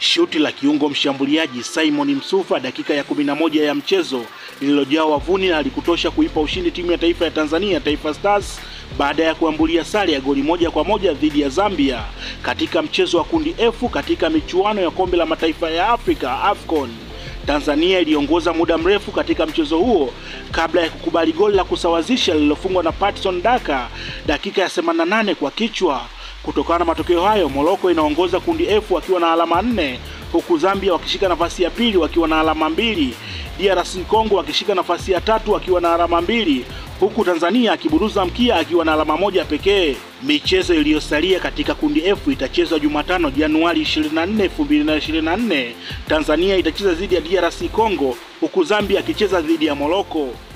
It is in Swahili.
Shuti la kiungo mshambuliaji Simon Msuva dakika ya 11 ya mchezo lililojaa wavuni na halikutosha kuipa ushindi timu ya taifa ya Tanzania Taifa Stars baada ya kuambulia sare ya goli moja kwa moja dhidi ya Zambia katika mchezo wa kundi F katika michuano ya kombe la mataifa ya Afrika AFCON. Tanzania iliongoza muda mrefu katika mchezo huo kabla ya kukubali goli la kusawazisha lililofungwa na Patson Daka dakika ya 88 kwa kichwa. Kutokana na matokeo hayo, Morocco inaongoza kundi F wakiwa na alama nne huku Zambia wakishika nafasi ya pili wakiwa na alama mbili, DRC Congo wakishika nafasi ya tatu wakiwa na alama mbili huku Tanzania akiburuza mkia akiwa na alama moja pekee. Michezo iliyosalia katika kundi F itachezwa Jumatano Januari 24, 2024. Tanzania itacheza dhidi ya DRC Congo huku Zambia akicheza dhidi ya Morocco.